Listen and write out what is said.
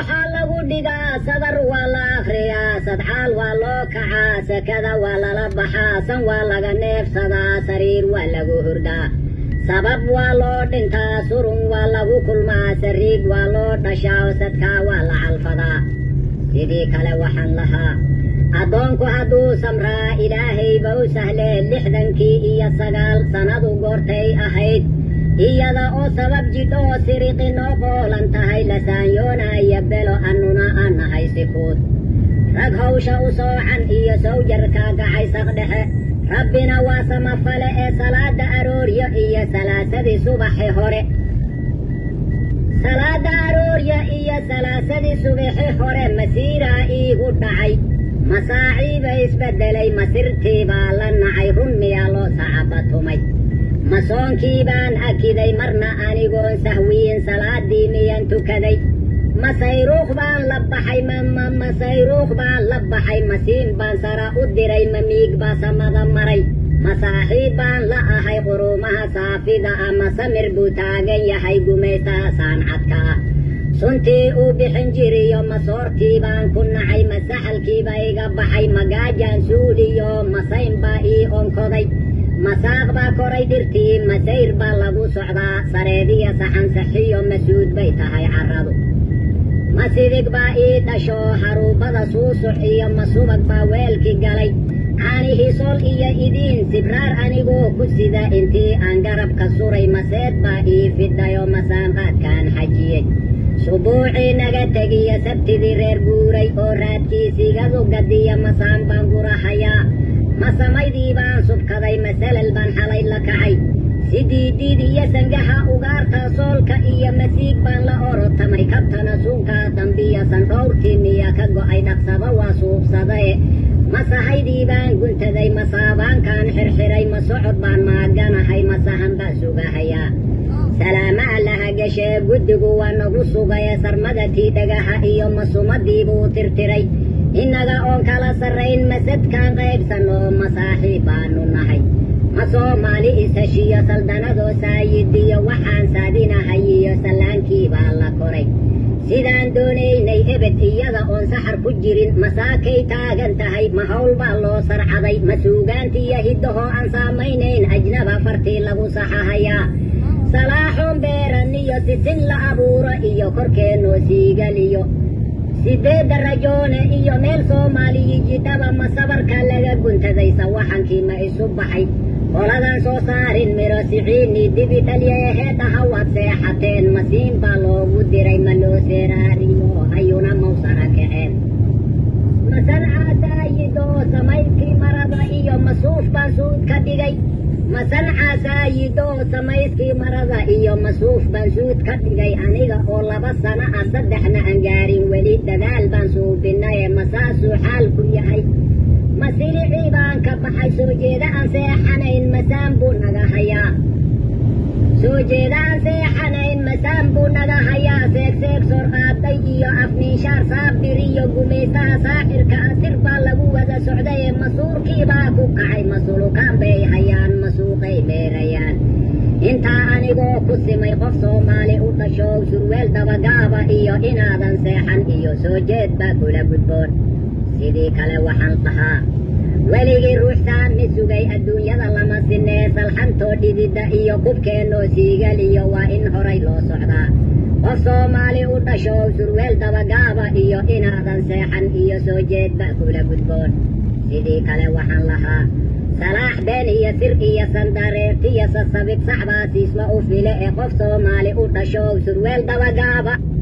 waxaa lagu dhigaa sadar waa la akhriyaa sadxaal waa loo kacaa sekada waa lala baxaa san waa laga neefsadaa sariir waa lagu hurdaa sabab waa loo dhintaa surun waa lagu kulmaa sariig waa loo dhashaa sadkaa waa la calfadaa sidii kale waxaan lahaa addoonku hadduu samraa ilaahayba u sahlee lixdankii iyo sagaal sannadu goortay ahayd iyada oo sabab jidh oo siriqi noo qoolan tahay lasaanyoonaya belo annuna aan nahay sikuud rag hawsha u soocan iyo sawjarka gacaysaq dhexe rabbina waa samafale ee salaada aroorya iyo salaasadii subaxi hore salaada aroorya iyo salaasadii subaxi hore masiiraa iigu dhacay masaaciiba isbeddelay masirtii baa la nacay run miyaa loo sacabatumay masoonkii baan akiday marna anigoon sahwiyin salaadii miyan tukaday masayruuq baan la baxay mama masayruuq baan la baxay masiin baan sara u diray mamiig baa samada maray masaaxiib baan la ahay quruumaha saafida ah masamir buu taagan yahay gumaystaha saancadka ah suntii uu bixin jiriyo masoortii baan ku nacay masaxalkiiba iga baxay magaajaan suuliyo masayn baa ii onkoday masaaq baa koray dhirtii masayr baa lagu socdaa sareediya saxan saxiyo masuud bay tahay carradu masidig baa ii dhasho haruubada suusuc iyo masubag baa weelki galay caanihii sol iyo idiin sibraar anigoo ku sida intii aan garabka suray maseed baa ii fidhayo masaanqaadkaan xajiyey subuucii naga tegiyo sabtidii reer guuray oo raadkiisigadu gadiya masaan baan gurahayaa masamaydii baan subkaday masalal baan xalay la kacay sidii diid iyo sangaha ugaarta soolka iyo masiig baan la orotamay kabtana suunkaa dambiya sandhowrtii miya ka go'ay dhaqsaba waa suubsadae masahaydii baan guntaday masaabaankaan xirxiray ma socod baan maaganahay masahan baan sugahayaa salaama allaha gashee guddigu waa nagu sugaye sarmadatii dhagaha iyo masumadii buu tirtiray innaga oon kala sarrayn masadkaan qaybsanoo masaaxiib baanu nahay ma soomaali isheshiyo saldanadoo saayidiyo waxaan saadinahay iyo sallaankii baa la koray sidaan doonaynay ebed iyada oon saxar ku jirin masaakay taagan tahay ma hawl baa loo sarcaday ma suugaantiiyo hiddahoo aan saamaynayn ajnaba fartii lagu saxahayaa salaaxoon beeran iyo sisin la abuuro iyo korkeennoo siigaliyo sideedda rajoone iyo meel soomaaliyi jidhaba ma sabarka laga guntaday sawaxankii ma isu baxay qoladan soo saarin miro siciini dibi dhalyeeheedhaha waad seexateen masiin baa loogu diray ma loo seeraariyo ayuna mawsara kaceen masancaasaayidoo samaydkii marada iyo masuuf baa suud ka dhigay masancaasaayidoo samayskii marada iyo masuuf baan suud ka dhigay aniga oo laba sano ah saddexna aan gaarin weli dadaal baan suubinaye masaasuu xaalku yahay masilicii baan ka baxay soo jeeda aan seexanayn masaan buu naga hayaa soo jeeda aan seexanayn masaan buu naga hayaa seegseeg sor qaaday iyo afniishaar saabir iyo gumaystaha saaxirka asir baa lagu wada socdaye masuurkii baa ku kacay masulukaan bay hayaan masuuqay beerayaan intaa anigoo ku simay qof soomaali u dhashow surweel dabagaaba iyo inaadan seexan iyo soo jeed baa kula gudboon sidii kale waxaan dhahaa weligii ruuxsaan mi sugay adduunyada lama sinee salxantoo dhididda iyo kubkeennoo siigaliyo waa in horay loo socdaa qof soomaali u dhashow surweel dabagaaba iyo inaadan seexan iyo soo jeedba kula gudboon sidii kale waxaan lahaa salaax been iyo sir iyo sandareertiyo sasabig saxbaa siisma u file ee qof soomaali u dhashow surweel dabagaaba